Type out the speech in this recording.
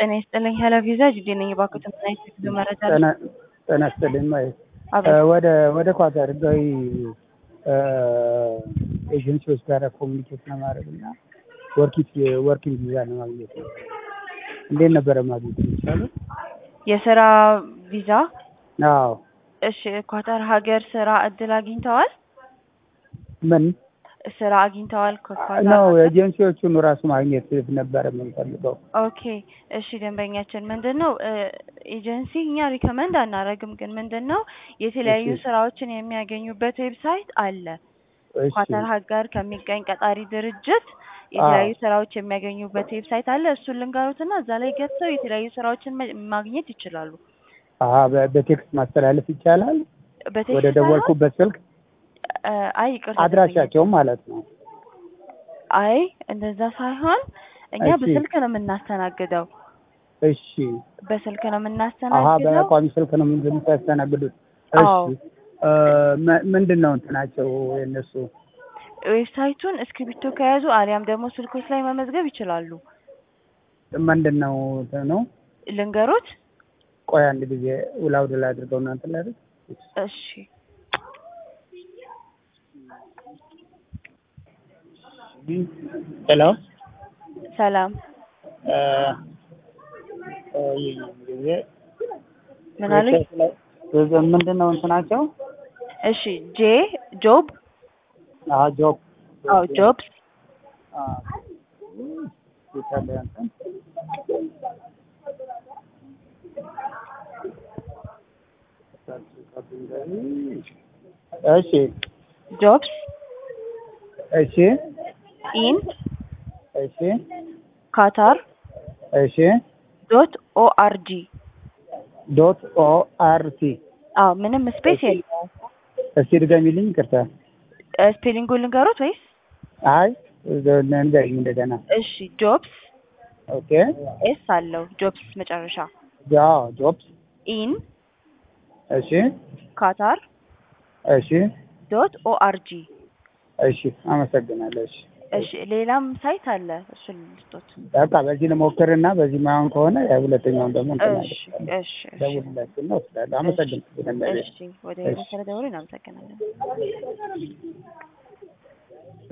ጤና ይስጥልኝ ሄሎ ቪዛ ጅዴ ነኝ። እባክዎት ምን አይነት የጉዞ መረጃ አለ? ጤና ጤና ይስጥልኝ ማለት አቤት። ወደ ወደ ኳታር ህጋዊ ኤጀንሲዎች ጋር ኮሚኒኬት ለማድረግ እና ወርኪት ወርኪንግ ቪዛ ለማግኘት ነው። እንዴት ነበረ ማግኘት የሚቻለው? የስራ ቪዛ? አዎ እሺ ኳታር ሀገር ስራ እድል አግኝተዋል? ምን ስራ አግኝተዋል ከኳታር ነው ሀገር? ኤጀንሲዎቹን ራሱ ማግኘት ነበረ የምንፈልገው። ኦኬ እሺ ደንበኛችን ምንድን ነው ኤጀንሲ እኛ ሪከመንድ አናደርግም፣ ግን ምንድን ነው የተለያዩ እሺ። ስራዎችን የሚያገኙበት ዌብሳይት አለ። እሺ ኳታር ሀገር ከሚገኝ ቀጣሪ ድርጅት የተለያዩ ስራዎች የሚያገኙበት ዌብሳይት አለ። እሱን ልንገሩትና እዛ ላይ ገብተው የተለያዩ ስራዎችን መ- ማግኘት ይችላሉ። አሀ በ- በቴክስት ማስተላለፍ ይቻላል። በቴክስት ወደ ደወልኩበት ስልክ ሳይሆን፣ እ፣ አይ ይቅርታ አድራሻቸውም ማለት ነው። አይ እንደዛ ሳይሆን እኛ እሺ። በስልክ ነው የምናስተናግደው። እሺ በስልክ ነው አሀ የምናስተናግደው። በቋሚ ስልክ ነው የምታስተናግዱት? አዎ። እሺ እ፣ መ- ምንድን ነው እንትናቸው የእነሱ? ዌብሳይቱን እስክሪብቶ ከያዙ አሊያም ደግሞ ስልኮች ላይ መመዝገብ ይችላሉ። ምንድን ነው እንትኑ? ልንገሮት? ቆይ አንድ ጊዜ ውላውድ ላይ አድርገው እናንተ ላይ አይደል? እሺ ሄሎ ሰላም እ፣ ቆይ ጊዜ ምን አሉኝ? ምንድን ነው እንትናቸው? እሺ ጄ ጆብ አሀ ጆብ አዎ ጆብስ አ፣ ይታለ እንትን እሺ ጆብስ እሺ ኢን እሺ ካታር እሺ ዶት ኦአርጂ ዶት ኦ አር ቲ አዎ ምንም ስፔስ የለውም። እስቲ ድገሚልኝ ይቅርታ እ፣ ስፔሊንጉን ልንገሮት ወይስ? አይ ንገሪኝ እንደገና እሺ ጆብስ ኦኬ ኤስ አለው ጆብስ መጨረሻ ጃ ጆብስ ኢን እሺ ካታር እሺ ዶት ኦአርጂ እሺ አመሰግናለሁ እሺ እሺ ሌላም ሳይት አለ እሱን ልስጦት። በቃ በዚህ ልሞክርና በዚህ ማይሆን ከሆነ ያው ሁለተኛውን ደግሞ እንትን እሺ አደርጋለሁ። እሺ እሺ ደውልላችሁና እወስዳለሁ አመሰግናለሁ እሺ ወደ እሺ። መሰረት ደውሎ እናመሰግናለን።